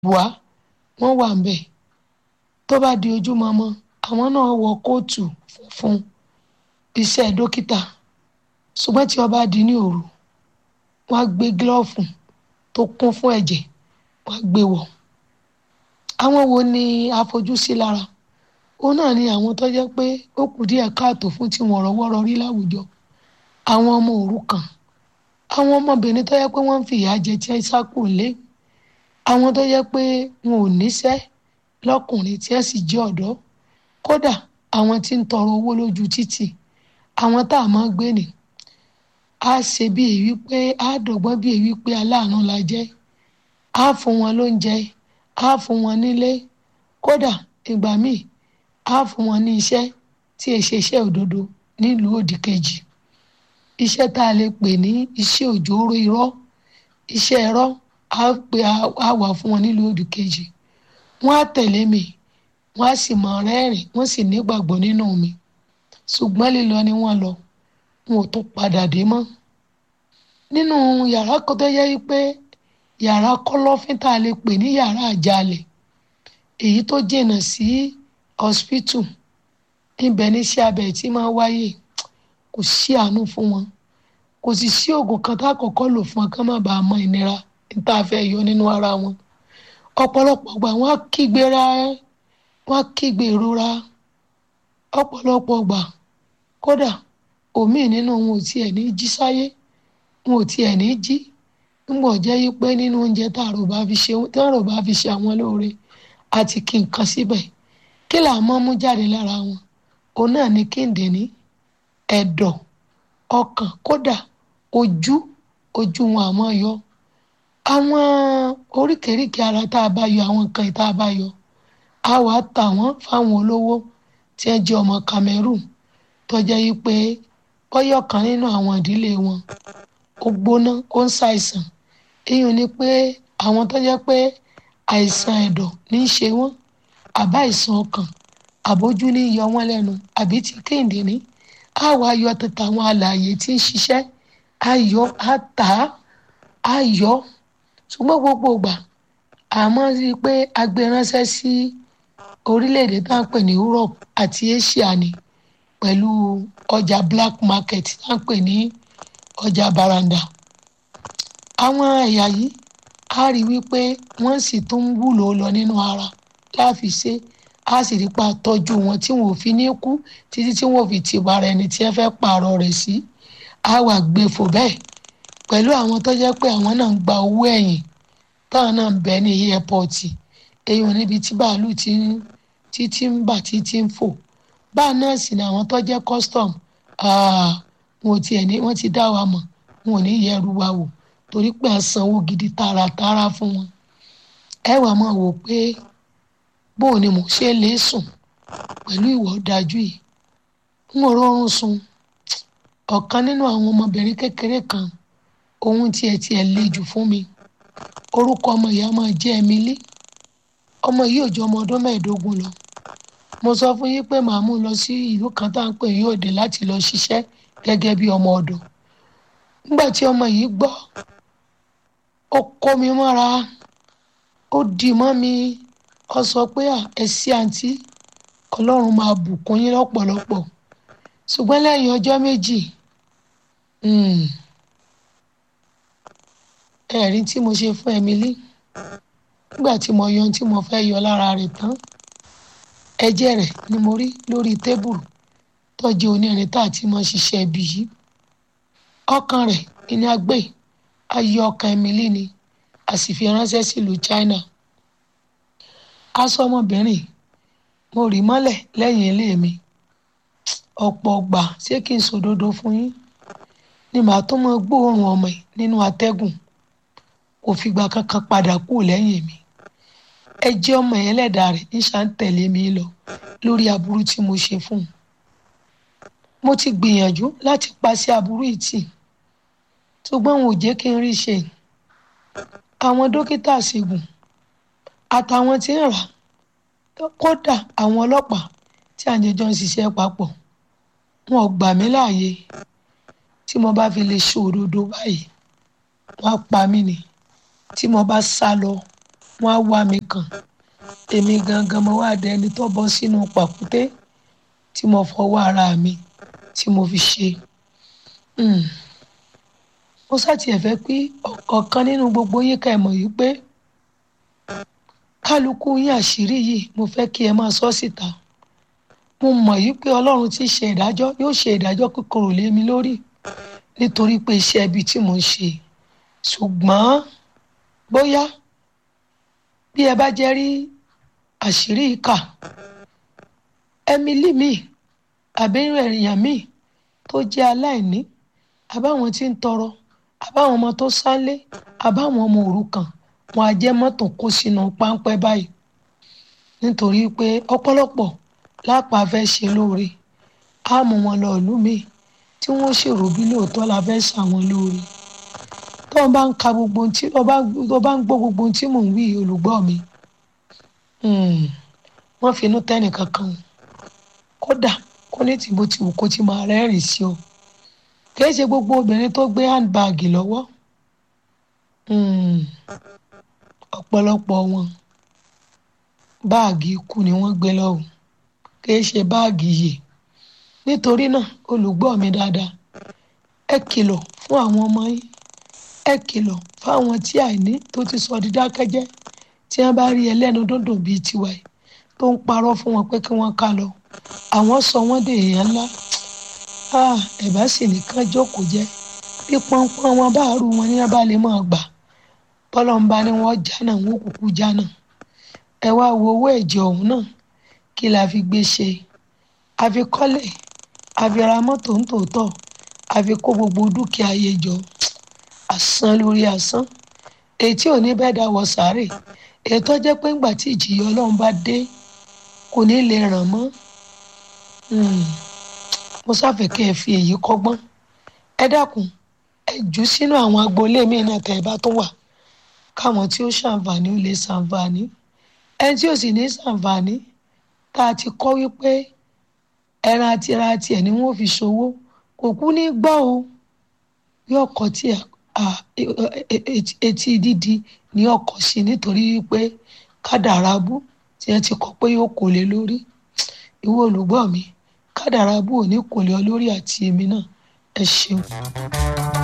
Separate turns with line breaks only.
wá wọ́n wà ń bẹ̀ tó bá di ojúmọmọ àwọn náà wọ kóòtù funfun iṣẹ́ dókítà ṣùgbọ́n tí ó bá di ní òru wọ́n á gbé gílọ́ọ̀fù tó kún fún ẹ̀jẹ̀ wọ́n á gbé wọ̀ àwọn wo ni àfojúsí lára òun náà ni àwọn tó jẹ́ pé ó kù díẹ̀ káàtó fún tí wọ́n rọ́wọ́rọ́ rí láwùjọ àwọn ọmọ òrukàn àwọn ọmọbìnrin tó jẹ́ pé wọ́n ń fi ìyà jẹ tí wọ́n sákò lé àwọn tó jẹ́ pé wọn ò níṣẹ́ lọ́kùnrin tí wọ́n sì jẹ́ ọ̀dọ́ kódà àwọn tí ń tọrọ owó lójú títì àwọn tá a máa gbé ni a ṣe bí èyí pé a dọ̀gbọ́n bí èyí pé aláàánú la jẹ́ a fún wọn lóúnjẹ a fún wọn nílé kódà ìgbà míì a fún wọn ní iṣẹ́ tí è ṣe iṣẹ́ òdodo nílùú òdì kejì iṣẹ́ tá a lè pè ní iṣẹ́ òjòrò irọ́ iṣẹ́ ẹ̀rọ á pè á wà fún wọn nílùú òdì kejì wọ́n á tẹ̀lé mi wọ́n á sì mọ̀ rẹ́rìn wọ́n sì nígbàgbọ́ nínú mi ṣùgbọ́n lílọ ni wọ́n lọ wọn ò tún padà dé mọ́ nínú yàrá kan tó yẹ pé yàrá kọ́lọ́fín tá a lè pè ní yàrá àjálẹ̀ èyí tó jìnnà sí hospital ibẹ̀ ní iṣẹ́ abẹ tí máa wáyé kò sí àánú fún wọn kò sì sí oògùn kan tá a kọ́kọ́ lò fún wọn ká má bàa mọ ìnira níta fẹ́ yọ nínú ara wọn ọ̀pọ̀lọpọ̀ gbà wọ́n á kígbe ra wọ́n á kígbe ìrora ọ̀pọ̀lọpọ̀ gbà kódà òmíì nínú wọn ò tiẹ̀ ní jí sáyé wọn ò tiẹ̀ ní jí nígbà jẹ́ yí pé nínú oúnjẹ tá a rò bá fi ṣe tá a rò bá fi ṣe àwọn lóore àti kí nǹkan síbẹ̀ kí là á mọ́ mú jáde lára wọn òun náà ní kíndìnrín ẹ̀dọ̀ ọkàn kódà ojú ojú wọn àmọ́ yọ àwọn oríkèéríkèé ara tá a bá yọ àwọn nǹkan tá a bá yọ a wàá tà wọ́n fáwọn olówó tí ẹ jẹ́ ọmọ Cameroon tó jẹ́ yí pé bọ́yọ̀ kan nínú àwọn ìdílé wọn ó gbóná ó ń ṣàìsàn èèyàn ni pé àwọn tó jẹ́ pé àìsàn ẹ̀dọ̀ ní í ṣe wọ́n àbá àìsàn ọkàn àbójú ní yọ wọ́n lẹ́nu àbí ti kíndìnrín á wá yọ tètè àwọn alààyè tí ń ṣiṣẹ́ á yọ á tà á á yọ ṣùgbọ́n gbogbo ìgbà àmọ́ rí i pé a gbé ránṣẹ́ sí orílẹ̀-èdè tá à ń pè ní Europe àti Asia ni pẹ̀lú ọjà black market tá à ń pè ní ọjà baranda àwọn ẹ̀yà yìí á rí wípé wọ́n sì tún ń wúlò lọ nínú ara láfi ṣe á sì rí pa tọ́jú wọn tí wọn ò fi ní kú títí tí wọn ò fi ti bára ẹni tí ẹ fẹ́ pààrọ̀ rẹ̀ sí á wà gbé fò bẹ́ẹ̀ pẹ̀lú àwọn tó jẹ́ pé àwọn náà ń gba owó ẹ̀yìn táwọn náà ń bẹ ní airport èyí ò níbi tí bàálù ti ń tí tí ń bà tí tí ń fò báà náà sì ni àwọn tó jẹ́ custom wọn ò tiẹ̀ ní wọ́n ti dá wa mọ̀ wọn ò ní yẹru wa wò torí pé à ń sanwó gidi tààràtààrà fún wọn ẹ wàá máa wò pé bóun ni mò ń ṣe lè sùn pẹ̀lú ìwà ọ̀dájú yìí n ò rọrùn sùn ọ̀kan nínú àwọn ọmọbìnrin kékeré kan ohun tiẹ̀ tiẹ̀ le jù fún mi orúkọ ọmọ ìyá máa jẹ́ Emily ọmọ yìí ò ju ọmọ ọdún mẹ́ẹ̀ẹ́dógún lọ mo sọ fún yín pé màá mú lọ sí ìlú kan tá à ń pè ní òde láti lọ ṣiṣẹ́ gẹ́gẹ́ bí ọmọ ọ̀dọ̀ nígbà tí ọmọ yìí gbọ́ ó kó mi mọ́ra ó dì mọ́ mi ó sọ pé ẹ sí àǹtí ọlọ́run máa bùkún yín lọ́pọ̀lọpọ̀ ṣùgbọ́n lẹ́yìn ọjọ́ méjì ẹ̀rí tí mo ṣe fún Emily nígbà tí mo yọ ohun tí mo fẹ́ yọ lára rẹ̀ tán ẹ̀jẹ̀ rẹ̀ ni mo rí lórí tébùrù tọ́jú onírin tá àti mọ́ ṣiṣẹ́ ibi yìí ọkàn rẹ̀ ní agbé ayé ọkàn Emily ni a sì fi ránṣẹ́ sílùú China aṣọ ọmọbìnrin mo rì mọ́lẹ̀ lẹ́yìn ilé mi ọ̀pọ̀ ọgbà ṣé kí n sòdodo fún yín ni màá tó mọ gbóòórùn ọmọ ẹ̀ nínú atẹ́gùn kò fìgbà kankan padà kú lẹ́yìn mi ẹjẹ́ ọmọ yẹn lẹ́dàá rẹ̀ ń ṣà ń tẹ̀lé mi lọ lórí aburú tí mo ṣe fún un mo ti gbìyànjú láti paṣẹ aburú yìí tì ṣùgbọ́n wọn ò jẹ́ kí n rí ṣe àwọn dókítà ṣègùn àtàwọn tí ń rà kódà àwọn ọlọ́pàá tí àjẹjọ́ ń ṣiṣẹ́ papọ̀ wọn ò gbà mí láàyè tí mo bá fi lè ṣe òdodo báyìí wọ́n á pa mí ni tí mo bá sá lọ wọ́n á wá mi kàn èmi gangan mo wá dẹni tó bọ́ sínú pàkúté tí mo fọwọ́ ara mi tí mo fi ṣe Mm. mo ṣàtìyẹ fẹ́ pé ọ̀kan nínú gbogbo yín ká ẹ mọ̀ yìí pé kálukú yín àṣírí yìí mo fẹ́ kí ẹ máa sọ síta mo mọ̀ yìí pé ọlọ́run ti ṣe ìdájọ́ yóò ṣe ìdájọ́ kíkorò lé mi lórí nítorí pé iṣẹ́ ibi tí mò ń ṣe ṣùgbọ́n bóyá bí ẹ bá jẹ́ rí àṣírí ìkà Emily mi àbẹ́rẹ́ èèyàn mi tó jẹ́ aláìní àbáwọn tí ń tọrọ àbáwọn ọmọ tó sálé àbáwọn ọmọ òrukàn wọn á jẹ́ mọ́tò kó sínú páńpẹ́ báyìí nítorí pé ọ̀pọ̀lọpọ̀ lápá fẹ́ ṣe lóore á mú wọn lọ ìlú mi tí wọ́n ṣèrò bí lóòótọ́ la fẹ́ ṣàwọn lóore tó o bá ń ka gbogbo ohun tí o bá o bá ń gbọ́ gbogbo ohun tí mò ń wí olùgbọ́ mi wọ́n fi inú tẹ́nì kankan o kódà kó ní tìbó ti wù kó ti máa rẹ́rìn sí o kì í ṣe gbogbo obìnrin tó gbé handbag lọ́wọ́ ọ̀pọ̀lọpọ̀ wọn báàgì ikú ni wọ́n gbé lọ́wọ́ kì í ṣe báàgì yìí nítorí náà olùgbọ́ mi dáadáa ẹ kìlọ̀ fún àwọn ọmọ yín ẹ kìlọ̀ fáwọn tí àìní tó ti sọ dídákẹ́jẹ́ tí wọ́n bá rí ẹlẹ́nu dúndùn bíi tiwa yìí tó ń parọ́ fún wọn pé kí wọ́n ká lọ àwọn sọ wọ́n dé èèyàn ńlá ẹ̀bá sì nìkan jókòó jẹ́ bí pọ́npọ́n wọn bá rú wọn ní wọn bá lè máa gbà bọ́lọ́mbà ni wọ́n jánà wọ́n kúkú jánà ẹ wá wo owó ẹ̀jẹ̀ ọ̀hún náà kí la fi gbé ṣe a fi kọ́lé a fi ra mọ́tò ń tòótọ́ a fi kó gbogbo dúkìá ayé jọ asán lórí asán èyí tí ò ní bẹ́ẹ̀ dá wọ sáré èyí tó jẹ́ pé ńgbà tí ìjìyà ọlọ́run bá dé kò ní lè ràn mọ́ mo sáfẹ́ kẹ́ ẹ fi èyí kọ́gbọ́n ẹ dákun ẹ jù sínú àwọn agboolé mi náà tẹ́ ẹ bá tó wà káwọn tí ó ṣàǹfààní ó lè ṣàǹfààní ẹni tí ò sì ní ṣàǹfààní tá a ti kọ́ wípé ẹran àti ara tiẹ̀ ni wọ́n fi ṣòwò kò kú ní gbọ́ o bí ọkọ̀ tí etí dídi ní ọkọ̀ sí nítorí wípé kádàrá bú tí wọ́n ti kọ́ pé yóò kò lé lórí ìwọ olùgbọ́ mi kádàrá bú ò ní kò lé ọ lórí àti èmi náà ẹ ṣeun.